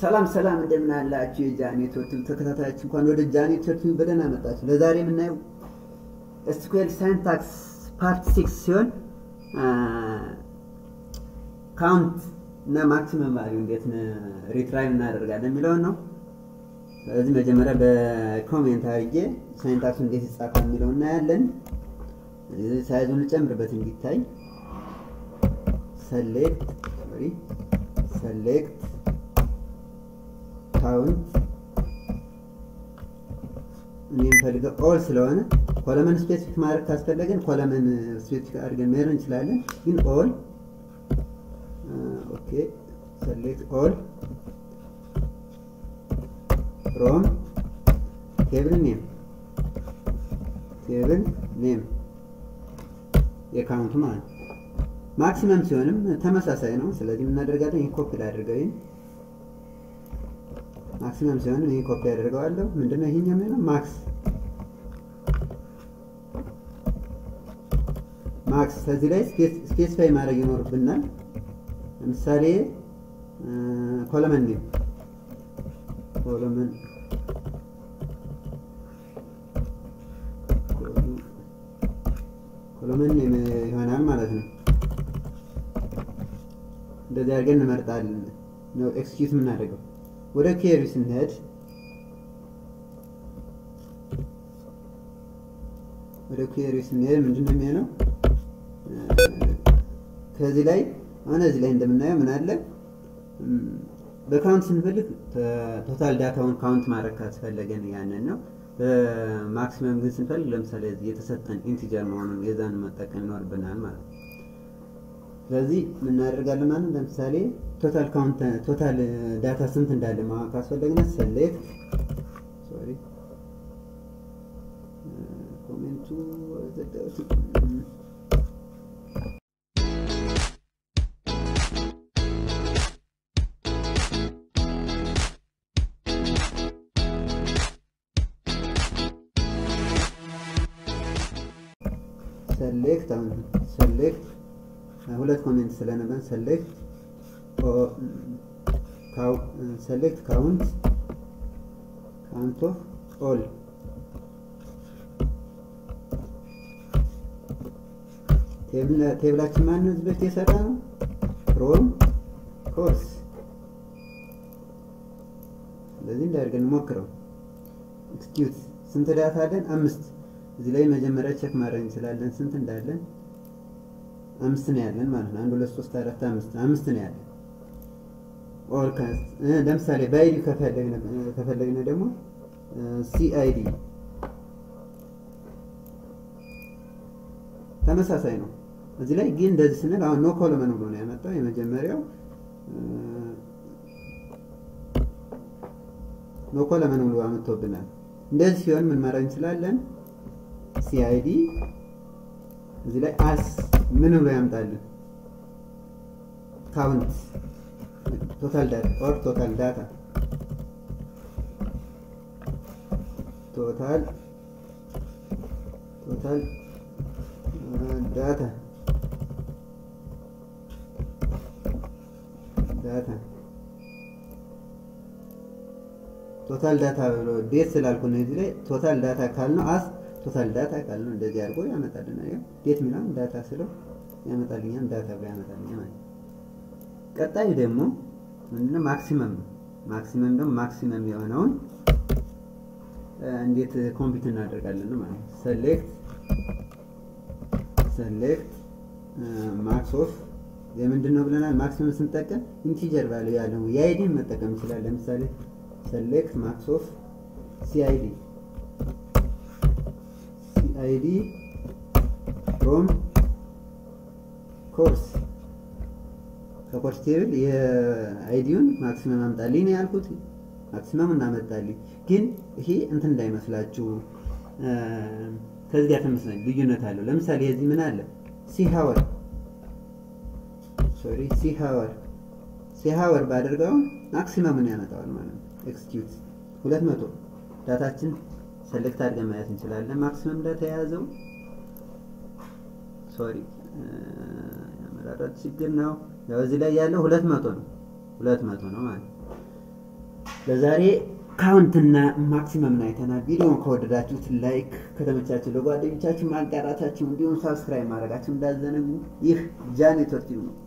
ሰላም ሰላም እንደምን አላችሁ የጃኒ ቶቲቭ ተከታታዮች፣ እንኳን ወደ ጃኒ ቶቲቭ በደህና መጣችሁ። ለዛሬ የምናየው ኤስኩኤል ሳይንታክስ ፓርት ሲክስ ሲሆን ካውንት እና ማክሲመም ቫልዩ እንዴት ሪትራይቭ እናደርጋለን የሚለውን ነው። ስለዚህ መጀመሪያ በኮሜንት አድርጌ ሳይንታክሱ እንዴት ይጻፋል የሚለው እናያለን። ሳይዙን ልጨምርበት እንዲታይ ሰሌክት ሶሪ ሰሌክት ካውንት እኔ የምፈልገው ኦል ስለሆነ ኮለመን ስፔሲፊክ ማድረግ ካስፈለገን ኮለመን ስፔሲፊክ አድርገን መሄድ እንችላለን። ግን ኦል ኦኬ ሰሌክት ኦል ፍሮም ቴብል ኔም ቴብል ኔም የካውንቱ ማለት ነው። ማክሲመም ሲሆንም ተመሳሳይ ነው። ስለዚህ የምናደርጋለን ይህ ኮፒ ላድርገው ይህን ማክሲመም ሲሆንም ይህን ኮፒ አደርገዋለሁ። ምንድነው ይሄኛው የሚሆነው ማክስ ማክስ ከዚህ ላይ ስፔሲፋይ ማድረግ ይኖርብናል። ለምሳሌ ኮለመን ኔም ኮለመን ኮለመን ኔም ይሆናል ማለት ነው። እንደዚህ አድርገን እንመርጣለን ነው ኤክስኪዩት የምናደርገው። ወደ ኬሪ ስንሄድ ወደ ኬሪ ስንሄድ ምንድን ነው የሚሆነው? ከዚህ ላይ አሁን እዚህ ላይ እንደምናየው ምን አለ በካውንት ስንፈልግ ቶታል ዳታውን ካውንት ማድረግ ካስፈለገን ያንን ነው። በማክሲመም ግን ስንፈልግ ለምሳሌ የተሰጠን ኢንቲጀር መሆኑን የዛን መጠቀም ይኖርብናል ማለት ነው። ስለዚህ ምናደርጋለን ማለት ለምሳሌ ቶታል ካውንት ቶታል ዳታ ስንት እንዳለ ማወቅ ካስፈለግን ሰሌክት ሶሪ ኮሜንቱ ዘጋሁት። ሰሌክት አሁን ሰሌክት ሁለት ኮሜንት ስለነበር ሰሌክት ሰሌክት ካውንት ካውንት ኦፍ ኦል ቴብላችን ማነው እዚህ በፊት የሰራ ነው ፍሮም ኮርስ ስለዚህ እንዳደርገን እንሞክረው ኤክስኪዩት ስንት ዳታ አለን አምስት እዚህ ላይ መጀመሪያ ቼክ ማድረግ እንችላለን ስንት እንዳለን አምስት ነው ያለን ማለት ነው። አንድ ሁለት ሶስት አራት አምስት አምስት ነው ያለን። ኦል ለምሳሌ በአይዲ ከፈለግን ደግሞ ሲአይዲ ተመሳሳይ ነው። እዚህ ላይ ግን እንደዚህ ስንል አሁን ኖ ኮለመን ብሎ ነው ያመጣው። የመጀመሪያው ኖ ኮለመን ብሎ አመጥቶብናል። እንደዚህ ሲሆን ምን ማድረግ እንችላለን? ሲአይዲ እዚህ ላይ አስ ምን ብሎ ያምጣልን? ካውንት ቶታል ዳታ ኦር ቶታል ዳታ ቶታል ቶታል ዳታ ዳታ ቶታል ዳታ ብሎ ዴት ስላልኩ ነው እዚህ ላይ ቶታል ዳታ ካልነው አስ ቶታል ዳታ ካልነው እንደዚህ አድርጎ ያመጣልን። አየው ዴት ሚላን ዳታ ስለው ያመጣልኛል ዳታ ብሎ ያመጣልኛል ማለት ቀጣዩ ደግሞ ምንድነው ማክሲመም ነው። ማክሲመም ደግሞ ማክሲመም የሆነውን እንዴት ኮምፒውት እናደርጋለን ማለት ነው። ሰሌክት ሰሌክት ማክስ ኦፍ የምንድን ነው ብለናል። ማክሲመም ስንጠቀም ኢንቲጀር ቫልዩ ያለው የአይዲን መጠቀም ይችላል። ለምሳሌ ሰሌክት ማክስ ኦፍ ሲአይዲ ሲአይዲ ፍሮም ኮርስ ከኮርስ ቴብል የአይዲውን ማክሲመም አምጣልኝ ነው ያልኩት። ማክሲመም እናመጣልኝ። ግን ይሄ እንትን እንዳይመስላችሁ ከዚህ ጋር ተመሳሳይ ልዩነት አለው። ለምሳሌ የዚህ ምን አለ ሲ ሀወር ሶሪ ሲ ሀወር ሲ ሀወር ባደርገው ማክሲመምን ያመጣዋል ማለት ነው። ኤክስኪዩት ሁለት መቶ ዳታችን ሰሌክት አድርገን ማየት እንችላለን። ማክሲመም ዳታ የያዘው ሶሪ የአመራረት ችግር ነው። ያው እዚህ ላይ ያለው ሁለት መቶ ነው። ሁለት መቶ ነው ማለት ለዛሬ ካውንትና ማክሲመም አይተናል። ቪዲዮውን ከወደዳችሁት ላይክ፣ ከተመቻችሁ ለጓደኞቻችሁ ማጋራታችሁ እንዲሁም ሳብስክራይብ ማድረጋችሁ እንዳዘነጉ። ይህ ጃ ኔትወርክ ነው።